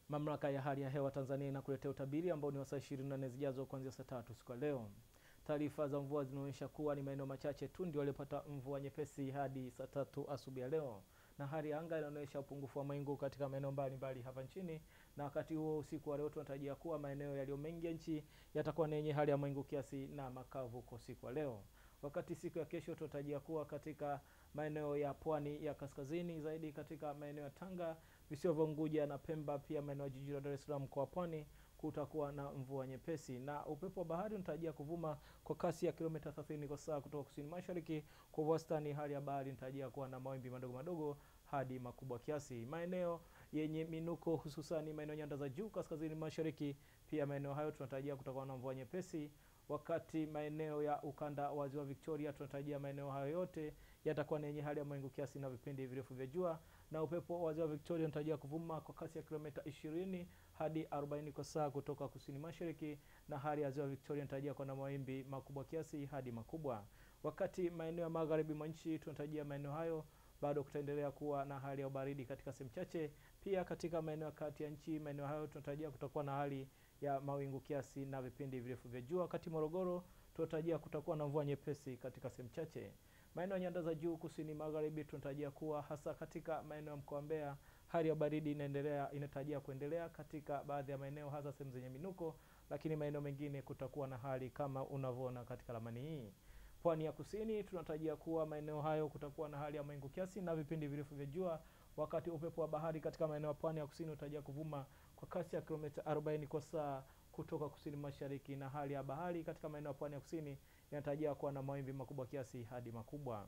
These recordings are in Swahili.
Mamlaka ya hali ya hewa Tanzania inakuletea utabiri ambao ni wa saa 24 zijazo kuanzia saa tatu siku ya leo. Taarifa za mvua zinaonyesha kuwa ni maeneo machache tu ndio waliopata mvua nyepesi hadi saa tatu asubuhi ya leo, na hali ya anga inaonyesha upungufu wa mawingu katika maeneo mbalimbali hapa nchini. Na wakati huo usiku wa leo tunatarajia kuwa maeneo yaliyo mengi ya nchi yatakuwa na yenye hali ya mawingu kiasi na makavu kwa usiku wa leo. Wakati siku ya kesho tunatarajia kuwa katika maeneo ya pwani ya kaskazini zaidi, katika maeneo ya Tanga, visiwa vya Unguja na Pemba, pia maeneo ya jiji la Dar es Salaam kwa pwani kutakuwa na mvua nyepesi, na upepo wa bahari unatarajia kuvuma kwa kasi ya kilomita 30 kwa saa kutoka kusini mashariki. Kwa wastani, hali ya bahari inatarajia kuwa na mawimbi madogo madogo hadi makubwa kiasi. Maeneo yenye minuko hususani maeneo nyanda za juu kaskazini mashariki, pia maeneo hayo tunatarajia kutakuwa na mvua nyepesi wakati maeneo ya ukanda wa ziwa Victoria tunatarajia maeneo hayo yote yatakuwa na yenye hali ya mawingu kiasi na vipindi virefu vya jua, na upepo wa ziwa Victoria unatarajia kuvuma kwa kasi ya kilomita 20 hadi 40 kwa saa kutoka kusini mashariki, na hali ya ziwa Victoria inatarajia kuwa na mawimbi makubwa kiasi hadi makubwa. Wakati maeneo ya magharibi mwa nchi tunatarajia maeneo hayo bado kutaendelea kuwa na hali ya ubaridi katika sehemu chache. Pia katika maeneo ya kati ya nchi, maeneo hayo tunatarajia kutakuwa na hali ya mawingu kiasi na vipindi virefu vya jua. Wakati Morogoro tunatarajia kutakuwa na mvua nyepesi katika sehemu chache. Maeneo ya nyanda za juu kusini magharibi tunatarajia kuwa hasa katika maeneo ya mkoa wa Mbeya hali ya baridi inaendelea inatarajia kuendelea katika baadhi ya maeneo hasa sehemu zenye minuko, lakini maeneo mengine kutakuwa na hali kama unavyoona katika ramani hii. Pwani ya kusini tunatarajia kuwa maeneo hayo kutakuwa na hali ya mawingu kiasi na vipindi virefu vya jua, wakati upepo wa bahari katika maeneo ya pwani ya kusini unatarajia kuvuma kwa kasi ya kilomita 40 kwa saa kutoka kusini mashariki, na hali ya bahari katika maeneo ya pwani ya kusini inatarajia kuwa na mawimbi makubwa kiasi hadi makubwa.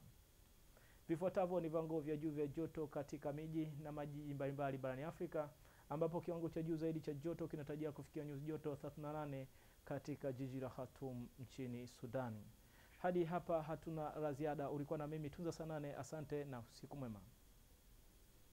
Vifuatavyo ni viwango vya juu vya joto katika miji na majiji mbalimbali barani Afrika, ambapo kiwango cha juu zaidi cha joto kinatarajia kufikia nyuzi joto 38 katika jiji la Khartoum nchini Sudan. Hadi hapa hatuna la ziada. Ulikuwa na mimi Tunza Sanane, asante na usiku mwema.